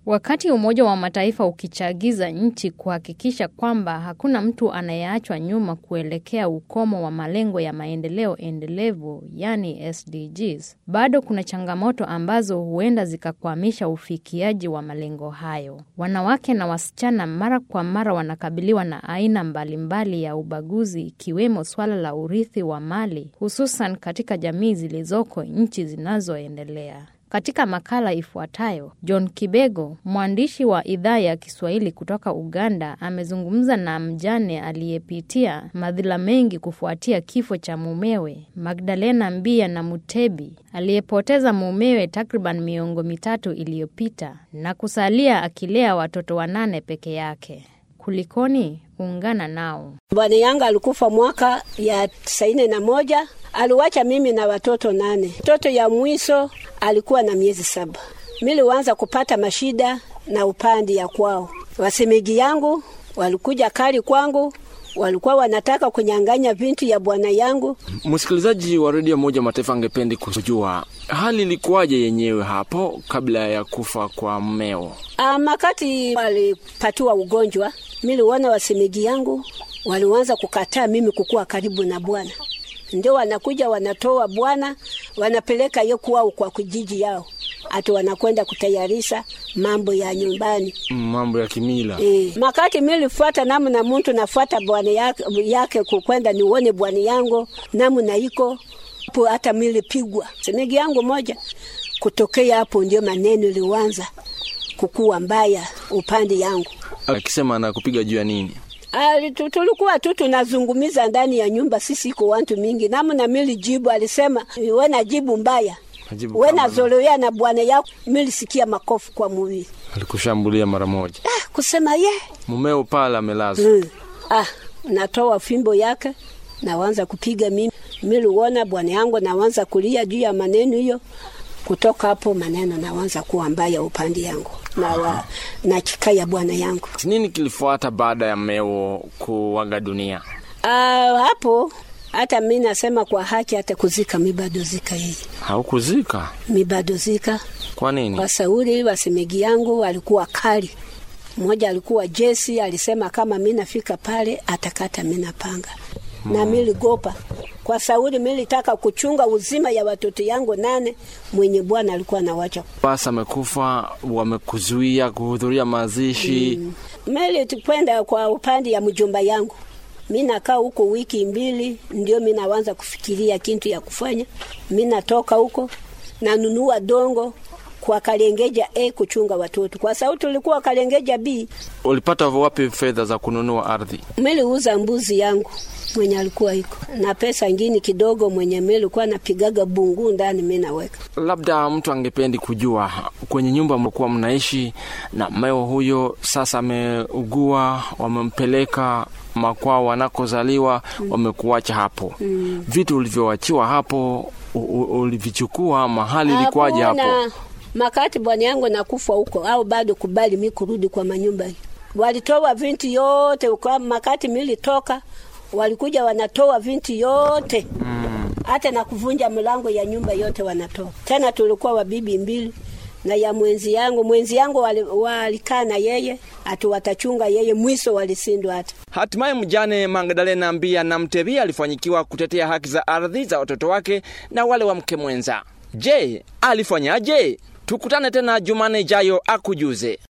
Wakati Umoja wa Mataifa ukichagiza nchi kuhakikisha kwamba hakuna mtu anayeachwa nyuma kuelekea ukomo wa malengo ya maendeleo endelevu, yani SDGs, bado kuna changamoto ambazo huenda zikakwamisha ufikiaji wa malengo hayo. Wanawake na wasichana mara kwa mara wanakabiliwa na aina mbalimbali ya ubaguzi, ikiwemo swala la urithi wa mali, hususan katika jamii zilizoko nchi zinazoendelea. Katika makala ifuatayo, John Kibego, mwandishi wa idhaa ya Kiswahili kutoka Uganda, amezungumza na mjane aliyepitia madhila mengi kufuatia kifo cha mumewe Magdalena Mbia na Mutebi, aliyepoteza mumewe takriban miongo mitatu iliyopita na kusalia akilea watoto wanane peke yake. Kulikoni? Ungana nao. Bwana yangu alikufa mwaka ya tisaini na moja. Aliwacha mimi na watoto nane. Mtoto ya mwiso alikuwa na miezi saba. Miliwanza kupata mashida na upandi ya kwao. Wasemegi yangu walikuja kali kwangu, walikuwa wanataka kunyang'anya vintu ya bwana yangu. Msikilizaji wa redio moja Mataifa angependi kujua hali ilikuwaje yenyewe hapo kabla ya kufa kwa mmeo. Ah, makati walipatiwa ugonjwa, miliona wasemegi yangu walianza kukataa mimi kukuwa karibu na bwana, ndio wanakuja wanatoa bwana wanapeleka ye kwao kwa kijiji yao, ati wanakwenda kutayarisha mambo ya nyumbani, mambo ya kimila. E, makati milifuata namna muntu nafuata bwana yake, yake kukwenda nione bwana yangu namna iko hapo, hata milipigwa semegi yangu moja. Kutokea hapo ndio maneno liwanza kukuwa mbaya upande yangu, akisema anakupiga juu ya nini? Ali, tulikuwa tu tunazungumiza ndani ya nyumba, sisi iko watu mingi. Namna mili jibu alisema wena jibu mbaya wena zoloya na bwana yako. Milisikia makofi kwa mwili, alikushambulia mara moja. Ah, kusema ye mumeo pale amelazwa. mm. Ah, natoa fimbo yake nawanza kupiga mimi. Miliuona bwana yangu nawanza kulia juu ya maneno hiyo. Kutoka hapo maneno nawanza kuwa mbaya upande yangu na, wa, na chikaya bwana yangu. Nini kilifuata baada ya mmeo kuaga dunia? Uh, hapo hata mi nasema kwa haki, hata kuzika mi bado zika yeye. Haukuzika? Mi bado zika. Kwa nini? Kwa sauri wasemegi yangu walikuwa kali. Mmoja alikuwa jesi, alisema kama mi nafika pale atakata mi napanga hmm. na miligopa kwa sauri militaka kuchunga uzima ya watoto yangu nane mwenye bwana alikuwa nawacha. Basi amekufa, wamekuzuia kuhudhuria mazishi mm. Meli tukwenda kwa upande ya mjomba yangu, mi nakaa huko wiki mbili, ndio mi nawanza kufikiria kintu ya kufanya. Mi natoka huko nanunua dongo kwa Kalengeja A kuchunga watoto, kwa sababu tulikuwa Kalengeja B. Ulipata wapi fedha za kununua ardhi? Miliuza mbuzi yangu mwenye alikuwa iko na pesa ingini kidogo, mwenye milikuwa napigaga bungu ndani, mi naweka. Labda mtu angependi kujua kwenye nyumba mlikuwa mnaishi na mmeo huyo, sasa ameugua, wamempeleka makwao wanakozaliwa, mm. wamekuacha hapo mm. vitu ulivyowachiwa hapo ulivichukua mahali ilikuwaje hapo? Makati bwana yangu nakufa huko au bado kubali mi kurudi kwa manyumba hii, walitoa vinti yote kwa makati militoka walikuja wanatoa vinti yote hata mm. na kuvunja mlango ya nyumba yote wanatoa. Tena tulikuwa wabibi mbili na ya mwenzi yangu, mwenzi yangu walikaa na yeye ati watachunga yeye, mwiso walisindwa. Hata hatimaye mjane Magdalena Mbia na Mtebi alifanyikiwa kutetea haki za ardhi za watoto wake na wale wa mke mwenza. Je, alifanyaje? Tukutane tena Jumane ijayo akujuze.